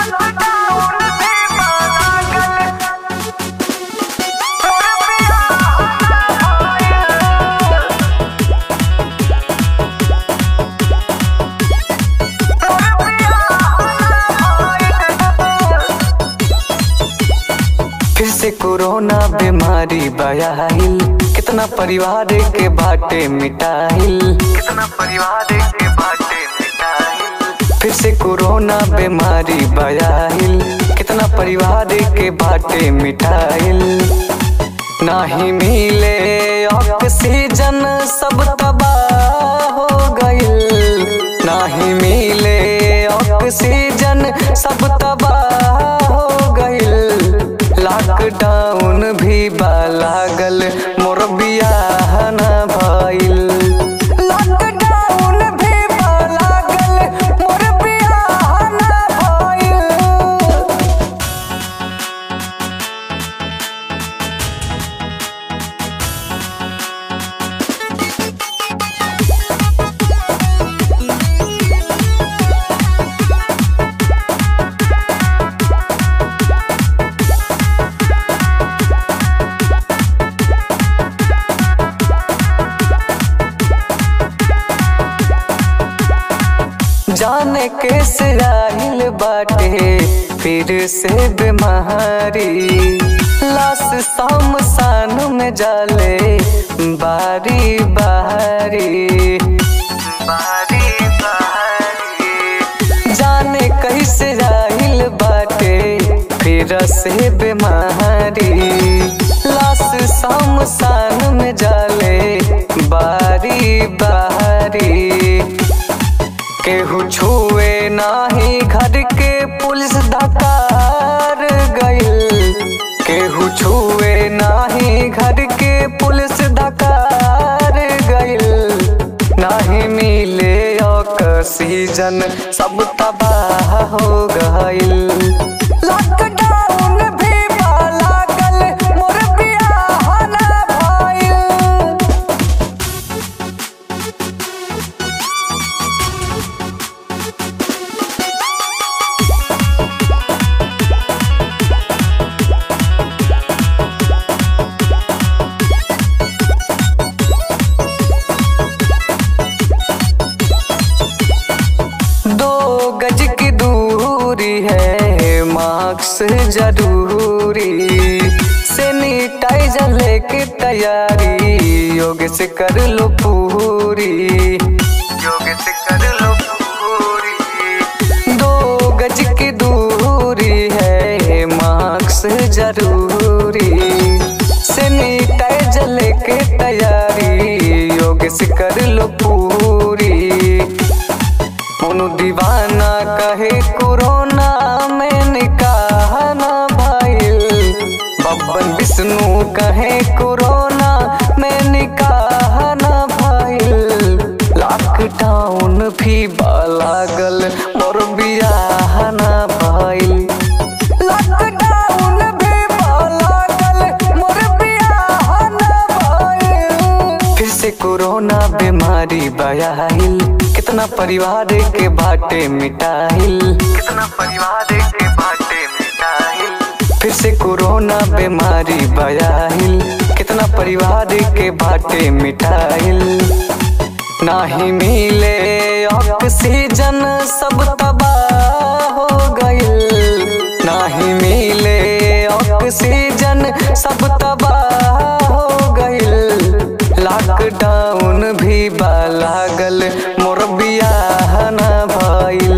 फिर से कोरोना बीमारी बयाहिल कितना परिवार के बाटे मिटाहिल कितना परिवार के बाटे मिटाहिल फिर से कोरोना बीमारी बयाहिल कितना परिवार के बाटे मिटाहिल नाही मिले ऑक्सीजन सब तबाह हो गइल नाही मिले ऑक्सीजन सब तबाह हो गइल लॉकडाउन भी बा लागल मोर बियाह न भइल लॉकडाउन भी बा लागल मोर बियाह न भइल जाने के सिराहिल बाटे फिर से बीमारी लाश शाम सान में जाले बारी बारी बारी बारी जाने कैसे राहिल बाटे फिर से बीमारी लाश शाम सान में जाले बारी बारी केहू छुए नाही घर के पुलिस धकार गइल केहू छुए नाही घर के पुलिस धकार गइल नाही मिले ऑक्सीजन सब तबाह हो गइल लॉकडाउन भी बा लागल मोर बियाह न भइल दो गज की दूरी है मास्क जरूरी सैनिटाइजर लेके तैयारी योग से कर लो पूरी योग से कर लो पूरी दो गज की दूरी है मास्क जरूरी सैनिटाइजर लेके तैयारी योग से कर लो पूरी उनु दीवाना कहे कोरोना में निकाह न भइल बब्बन विष्णु कहे कोरोना में निकाह न भइल लॉकडाउन भी बा लागल मोर बियाह न भइल लॉकडाउन भी बा लागल मोर बियाह न भइल फिर से कोरोना बीमारी बयाहिल कितना परिवार के बाटे मिटाहिल कितना परिवार के बाटे मिटाहिल फिर से कोरोना बीमारी बयाहिल कितना परिवार के बाटे मिटाहिल नाही मिले ऑक्सीजन सब तबाह हो गइल नाही मिले ऑक्सीजन सब तबाह हो गइल लॉकडाउन भी बा लागल मोर बियाह न भइल